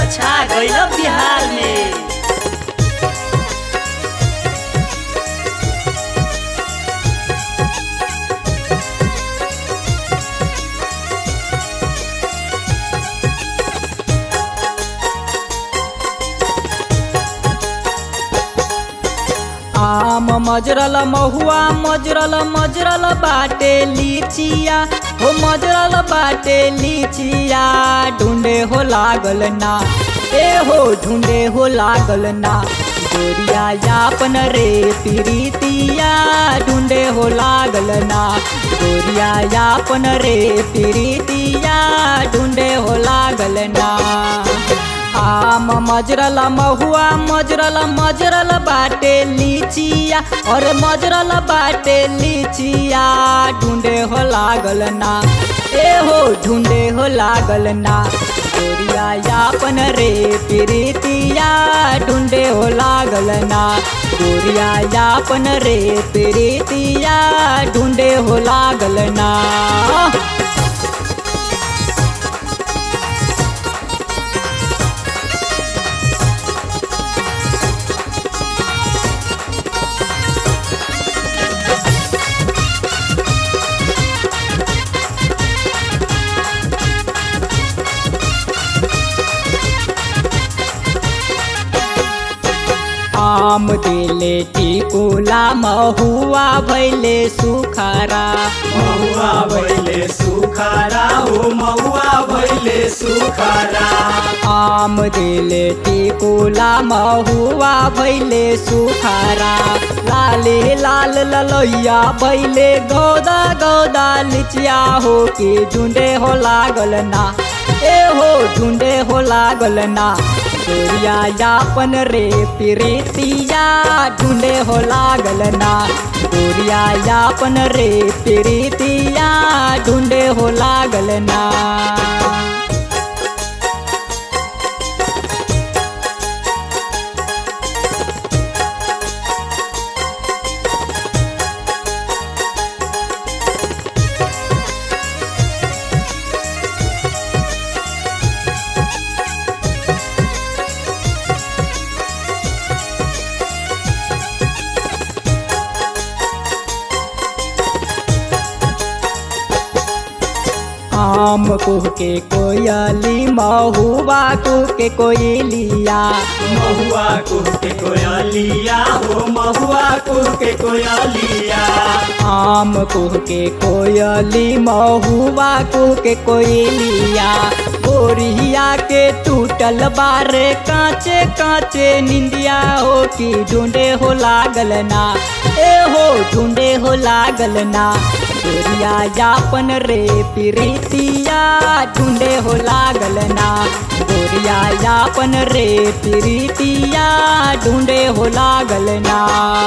छा गइल बिहार में आम मजरल महुआ मजरल मजरल बाटे लीचिया हो मजरल बाटे लीचिया ढूंढे हो लागल ना ए हो ढूंढे हो लागल ना गोरिया यापन रे प्रीतिया ढूंढे हो लागल ना गोरिया यापन रे प्रीतिया ढूंढे हो लागल ना आम मजरल महुआ मजरल मजरल बाटे लीचिया और मजरल बाटे लीचिया ढूंढे हो लागल ना ए हो ढूंढे हो लागल ना गोरिया यापन रे प्रीतिया ढूंढे हो लागल ना गोरिया यापन रे प्रीतिया ढूंढे हो लागल ना आम दिले टिकुला महुआ भैले सुखारा महुआ भैले सुखारा हो महुआ भैले सुखारा आम दिले टिकुला महुआ भैले सुखारा लाले लाल ललैया भैले गौदा गौदा लिचिया हो के झुंडे हो लागल ना ए हो झुंडे हो लागल ना गोरिया यापन रे प्रीतिया ढूंढे हो लागल ना गोरिया यापन रे प्रीतिया ढूंढे हो लागल ना आम कुह के कोयली महुआ कुह के कोयलिया महुआ कुह के कोयलिया हो महुआ कुह के कोयलिया आम कुह के कोयली महुआ कुह के कोयलिया गोरिया के टूटल बारे कांचे कांचे निंदिया हो कि ढूंढे हो लागल ना ए हो ढूंढे हो लागल ना गोरिया यापन रे प्रीतिया ढूंढे हो लागल ना गोरिया यापन रे प्रीतिया ढूंढे हो लागल ना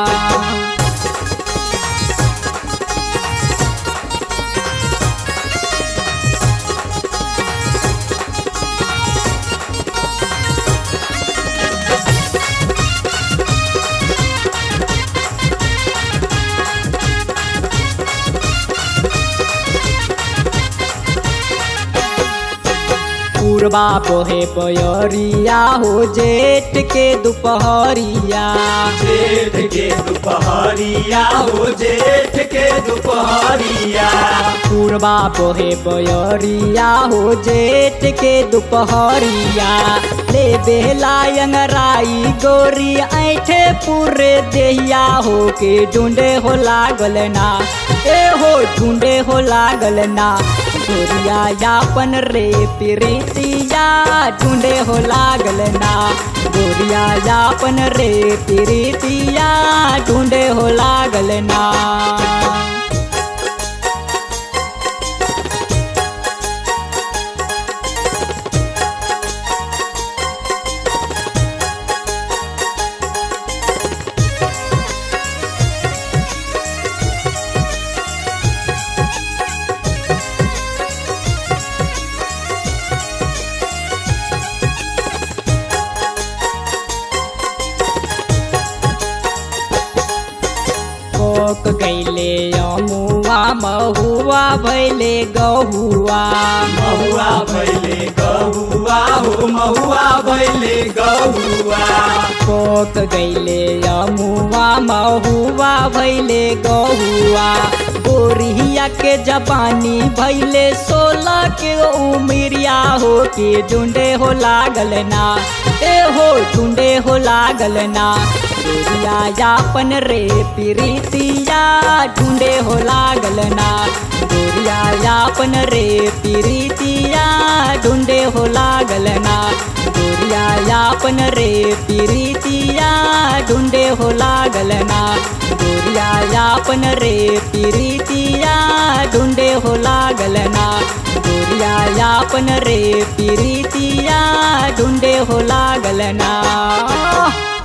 पूर्वा पोहे पयरिया हो जेठ के दुपहरिया जेठ के दुपहरिया हो जेठ के दुपहरिया पूर्वा पोहे पयरिया हो जेठ के दुपहरिया ले बेला अंगराई गोरी ऐठे पूरे देहिया हो के ढूंढे हो लागल ना ए हो ढूंढे हो लागल ना गोरिया यापन रे प्रीतिया ढूंढे हो लागल ना गोरिया यापन रे प्रीतिया ढूंढे हो लागल ना गैले अमुआ महुआ भैले गहुआ महुआ भैले गहुआ हो महुआ भैले गहुआ पोक गैले अमुआ महुआ भैले गहुआ गोरिया के जबानी भैले सोलह के उमरिया हो के ढूंढे हो लागल ना ए हो ढूंढे हो लागल ना गोरिया यापन रे प्रीतिया ढूंढे हो लागल ना गोरिया यापन रे प्रीतिया ढूंढे हो लागल ना गोरिया यापन रे प्रीतिया ढूंढे हो लागल ना गोरिया यापन रे प्रीतिया ढूंढे हो लागल ना गोरिया यापन रे प्रीतिया ढूंढे हो लागल ना